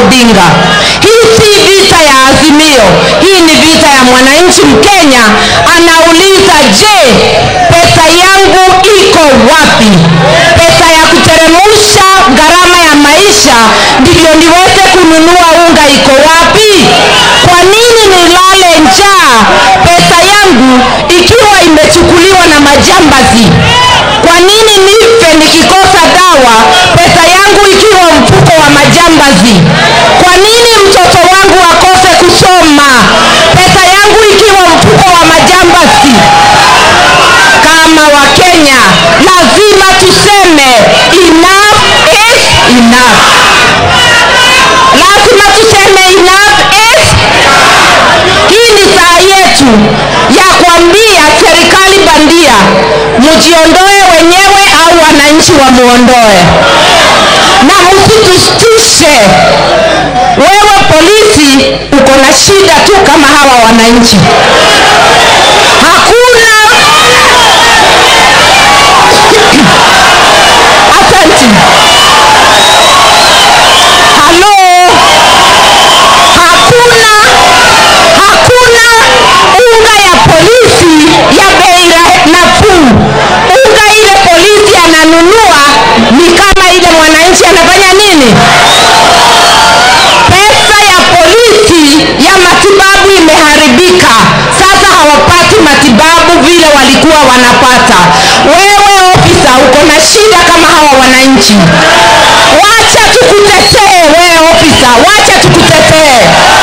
Odinga. Hii si vita ya Azimio, hii ni vita ya mwananchi Mkenya. Anauliza, je, pesa yangu iko wapi? Pesa ya kuteremusha gharama ya maisha ndivyo niweze kununua unga iko wapi? Kwa nini nilale njaa pesa yangu ikiwa imechukuliwa na majambazi? Kwa nini nife nikikosa dawa pesa yangu ikiwa mfuko wa majambazi? Kwa nini mtoto wangu akose kusoma pesa yangu ikiwa mfuko wa majambazi? Kama Wakenya lazima tuseme enough is enough. Lazima tuseme enough is hii ni saa yetu ya kuambia serikali bandia mjiondoe wenyewe au wananchi wamuondoe, na msitustushe. Wewe polisi uko na shida tu kama hawa wananchi. Hakuna asanti. Halo, hakuna hakuna unga ya polisi ya bei ra- nafuu. Unga ile polisi ananunua ni kama ile mwananchi anafanya nini? Pesa ya polisi ya matibabu imeharibika, sasa hawapati matibabu vile walikuwa wanapata. Wewe ofisa uko na shida kama hawa wananchi, wacha tukutetee. Wewe ofisa, wacha tukutetee.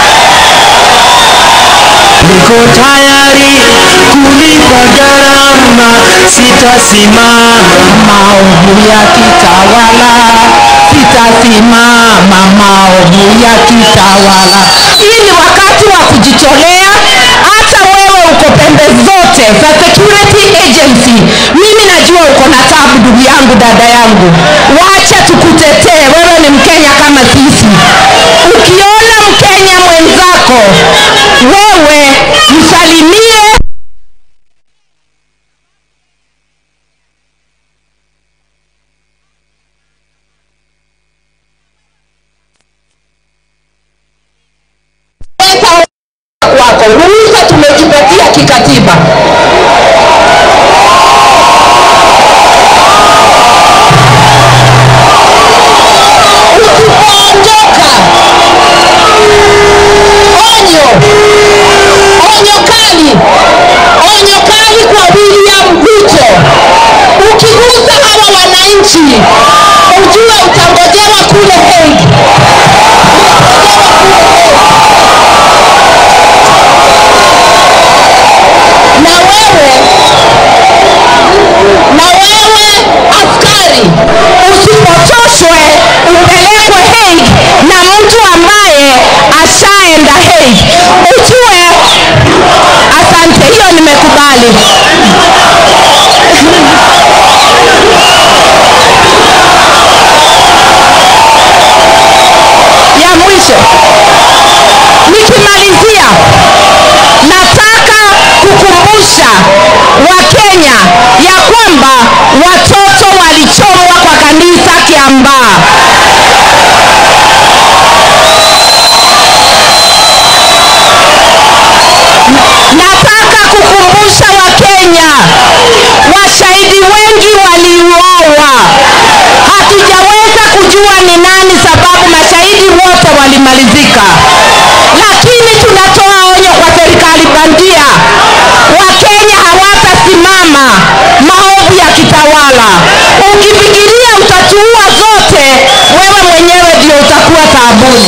Niko tayari kulipa gharama, sitasimama maovu ya kitawala, sitasimama maovu ya kitawala. Hii ni wakati wa kujitolea. Hata wewe uko pembe zote za security agency, mimi najua uko na tabu, ndugu yangu, dada yangu, wacha tukutetee. Wewe ni Mkenya kama sisi. Ukiona Mkenya mwenzako, wewe msalimie pesa wako. Ruhusa tumejipatia kikatiba. Usipoondoka, onyo, onyo kali, onyo kali kwa William Ruto. Ukigusa hawa wananchi, ujue utangojewa kule Hague. na wewe na wewe askari usipotoshwe upelekwe Hague na mtu ambaye ashaenda Hague. Ujue, asante, hiyo nimekubali. ya mwisho nikimalizia nataka kukumbusha Wakenya ya kwamba watoto walichomwa kwa kanisa Kiambaa. Nataka kukumbusha Wakenya, washahidi wengi waliuawa. Hatujaweza kujua ni nani, sababu mashahidi wote walimalizika, lakini tunatoa onyo kwa serikali bandia. Wakenya hawatasimama maovu ya kitawala. Ukifikiria utatuua zote, wewe mwenyewe ndio utakuwa taabuni.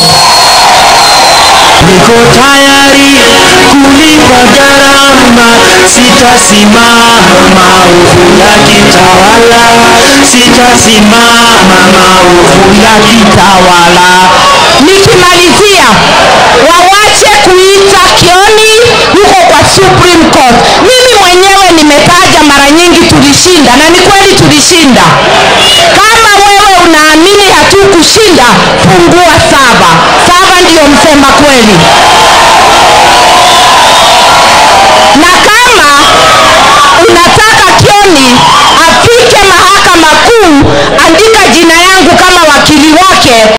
Niko tayari kulipa gharama, sitasimama maovu ya kitawala, sitasimama maovu ya kitawala. Nikimalizia, wawache kuita Kioni huko kwa Supreme Court. Mimi mwenyewe nimetaja mara nyingi tulishinda, na ni kweli tulishinda. Kama wewe unaamini hatukushinda, fungua saba. Saba ndiyo msema kweli.